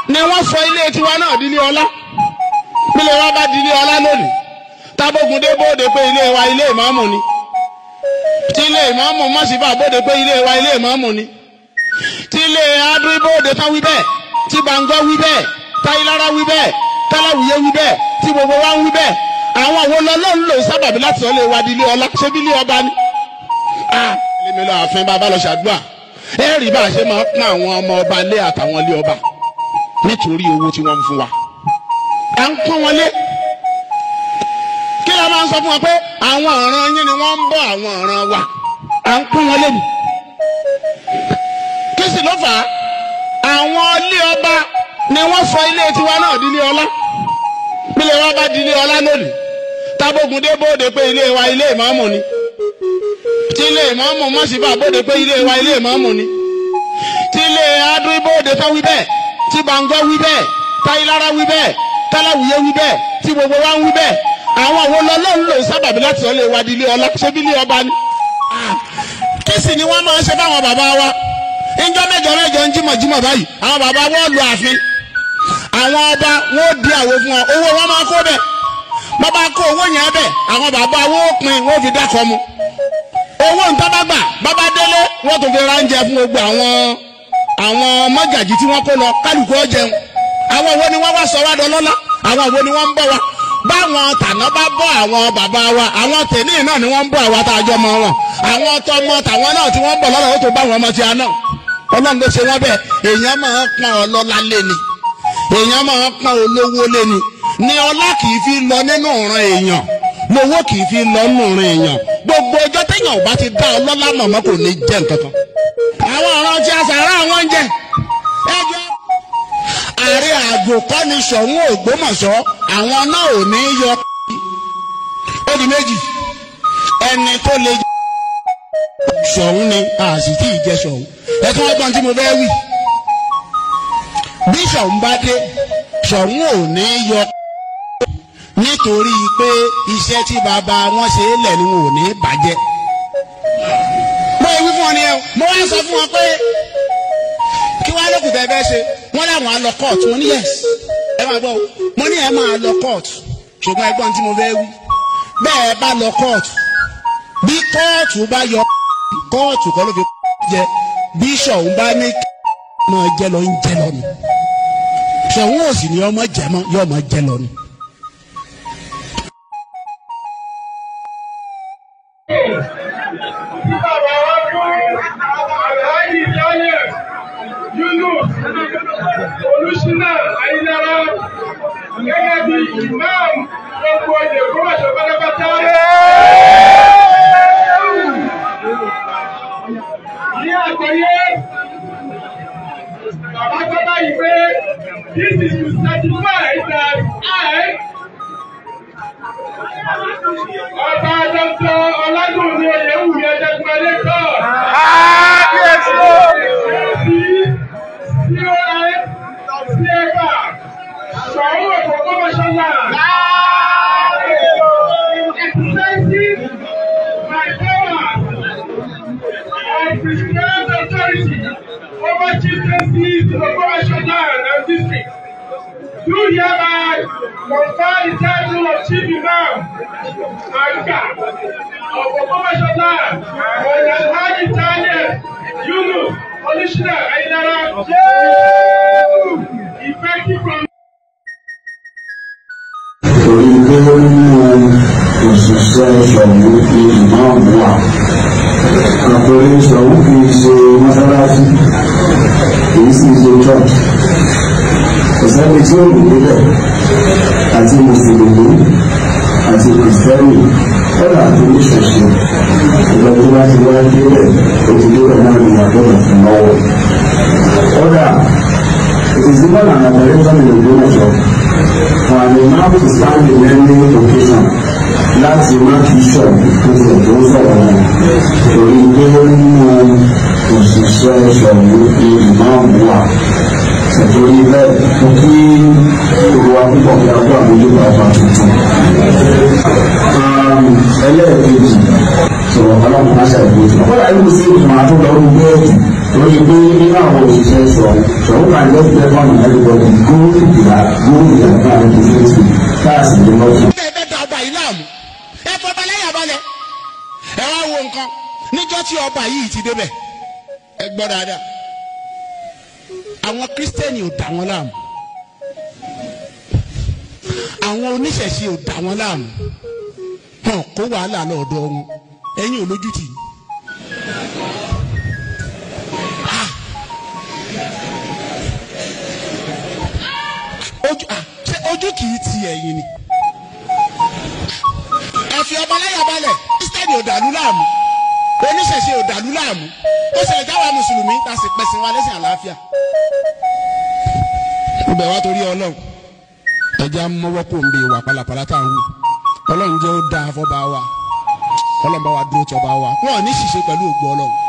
ni wọ́n sọ ilé tiwa náà di ilé ọlá bílẹ̀ wa bá di ilé ọlá lónìí tábógun dé bóde pé ilé wa ilé ìmáàmù ni tí ilé ìmáàmù mọ̀síbà bóde pé ilé wa ilé ìmáàmù ni tí ilé adúrí bóde tán wí bẹ́ẹ̀ tí gbàngọ́ wí bẹ́ẹ̀ táyílára wí bẹ́ẹ̀ táláwìyé wí bẹ́ẹ̀ tí gbogbo wa ń wí bẹ́ẹ̀ àwọn àwọn ọlọ́run lò sábàbí láti sọ lè wa di ilé ọlá ṣé bí ilé ọba ni. ẹlẹ́mi lọ ààfin bàbá lọ ṣàdúrà ẹ rí bá a ṣe máa pín àwọn ọmọ ọba lé àtàwọn ilé ọba nítorí owó tí wọ́n ń fún wa. à ń pọ́n wọn lé kí la máa ń sọ fún wa pé àwọn ọ̀ràn yín ni wọ́n ń bọ́ àwọn ọ̀ràn wa à ń pọ́n wọn lé ni. kí sì ló fà á àwọn ilé ọba ni wọ́n sọ ilé tiwa náà di ilé ọlá bílẹ̀ wa bá di ilé ọlá lónìí tábógun dé bóde pé ilé wa ilé ìmáàmù ni tí ilé ìmáàmù mọ̀síbà bóde pé ilé wa ilé ìmáàmù ni tí ilé adúrí bóde tán wí bẹ́ẹ̀ tí gbàngọ́ wí bẹ́ẹ̀ táyílára wí bẹ́ẹ̀ táláwìyé wí bẹ́ẹ̀ tí gbogbo wa ń wí bẹ́ẹ̀ àwọn àwọn ọlọ́run lò sábàbí láti sọ lè wa di ilé ọlá ṣé bí ilé ọba ni. kí sì ni wọ́n máa ń ṣe fáwọn bàbá wa ńjọ́ mẹ́jọ mẹ́jọ ń jímọ̀ jímọ̀ báyìí àwọn bàbá wọn lu ààfin àwọn ọba wọn ò di àwo fún wọn owó wọn máa kó bẹ́ẹ̀ bàbá kó owó yẹn bẹ́ẹ̀ àwọn bàbá wọn ò pin wọn ò fi dákọ̀ mu owó ntábàgbà bàbá délé wọn tún fi ránjẹ fún gbogbo àwọn àwọn mọ́gàjì tí wọ́n kó lọ kálukú ó jẹun àwọn wo ni wọ́n wá sọ wá dọlọ́lá àwọn wo ni wọ́n ń bọ̀ wá báwọn tàná bá bọ́ àwọn bàbá wa àwọn tèmi náà ni wọ́n ń bọ̀ àwa tá a jọ mọ wọn àwọn tọmọ tàwọn náà tí wọ́n ń bọ̀ lọ́dọ̀ ó tó bá wọn ọmọ tí a náà ọlọ́run ló ṣe wọ́n bẹ́ẹ̀ èèyàn máa ń pọn ọlọ́lá lé ni èèyàn máa ń pọn olówó lé ni ni ọlá kì í fi lọ nínú ọ̀ràn èèyàn lówó kì í fi lọ nínú ọ̀ràn èèyàn gbogbo ọjọ́ téèyàn ò bá ti dá ọlọ́lá mọ̀mọ́ kò ní jẹ́ nǹkan kan àwọn ọ̀ràn tí a sàrà àwọn ń jẹ ẹjọ́ ààrẹ àgbò kọ́ ni Ṣọ̀ún Ògbómọ̀ṣọ́ àwọn náà ò ní yọ ó di méjì ẹni tó lè jẹ Ṣọ̀ún ni a sì tí ì jẹ Ṣọ̀ún ẹ tún wọ́n gbọ́n tí mo fẹ́ wí bí Ṣọ̀ún bá dé Ṣọ̀ún ò ní yọ nítorí pé iṣẹ́ tí bàbá wọn ṣe é lẹ̀ ni wọn ò ní bàjẹ́ mo wí fún ọ ni ẹ mo wá sọ fún wọn pé kí wàá lókùn tẹ bẹ́ẹ̀ ṣe wọ́n láwọn á lọ court mo ní yes ẹ máa gbọ́ mo ní ẹ máa lọ court ṣùgbọ́n ẹgbọ́n tí mo fẹ́ wí bẹ́ẹ̀ bá lọ court bí kóòtù bá yọ kóòtù kọ́ ló fi jẹ bí Ṣọ̀ún bá ní máa jẹ lọ ń jẹ lọ ni Ṣọ̀ún ò sì ní ọmọ jẹ mọ́ yọ ọmọ jẹ lọ ni. olùsínà àyínára gẹ́gẹ́ bí imam gbogbo ọdẹ kọ́mọ̀ṣọ́ pátápátá. ní àgbáyé bàbá tó báyìí pé this is to certify that I ọba dr ọlágùnrin oyèwùmí ẹjẹgbẹlẹ kọ. Kábíyèsí o. Do hereby confer the title of Chief Imam Aga of Okomoshola on Alhaji Daniel Yunus Olùsínà Ayinara effective from. torí pé nínú òṣìṣẹ́ ṣọ̀wọ́ fi ìmáàmù wà àpẹẹrẹ ṣọ̀wọ́ kì í ṣe mọ́sálásí kì í sì ṣe church ọ̀sẹ́ni tí ó lù níbẹ̀ àti mùsùlùmí àti kìrìsìtẹ́nì kọ́dà àti oníṣẹ̀ṣe ìgbà tó bá ti wá débẹ̀ ó ti débẹ̀ náà ní àgbọ̀dọ̀ fún lọ́wọ́ kọ́dà ìdìbò náà nàbẹ̀rẹ̀ sọ́nà ìlú mọ̀ṣọ́ for an imam to stand in any occasion láti má fi sọ tó ti tó sọ̀rọ̀ náà torí pé nínú òṣìṣẹ́ ṣọ̀wọ́ ní ìmáàmù wà nítorí bẹ́ẹ̀ mo kí olùwà púpọ̀ bí a kó àmójúbà ọba tuntun. ẹlẹ́ẹ̀kejì sọ̀rọ̀ ọlọ́run máa ṣàìbójú. ọ̀pọ̀lọpọ̀ ẹ̀rù sí ìtumọ̀ àtúndọ̀ ọdún bẹ́ẹ̀kì lórí pé nínú àwọn òṣìṣẹ́ sọ̀rọ̀ sọ̀rọ̀ kan jẹ́ pé fọ́nà everybody go ìdìbà go ìdìbà fún àwọn tó fẹ́ sí káàsì ní lọ́sùn. ẹ bẹ da ọba yìí láàmú ẹ fọba lẹ́yìn abalẹ̀ ẹ wá wo nǹkan níjọ́ tí ọba yìí ti débẹ̀ ẹ gbọ́ dáadáa àwọn kírísítẹ́nì ò dá wọn láàmú àwọn oníṣẹ̀ṣe ò dá wọn láàmú hàn kó wàhálà lọ́dọ̀ wọn ẹ̀yin ò lójútì Ah. ojú ah, ṣé ojú kì í ti ẹ̀yin ni ẹ fi ọba láyà balẹ̀ kírísítẹ́nì ò dàlú láàmú oníṣẹ̀ṣe ò dàlú láàmú ó ṣe ìjáwá mùsùlùmí tá a sì pẹ̀sìn wa lẹ́sìn àlàáfíà. ó bẹ̀ wá torí ọlọ́run ẹja mọ́wọ́ kò ń bè wà pàlàpàlà tá à ń wù ọlọ́run jẹ́ ó dáa fọ́ba wa ọlọ́run bá wa dúró tí ọba wa wọn ò ní ṣìṣe pẹ̀lú ògbó ọlọ́run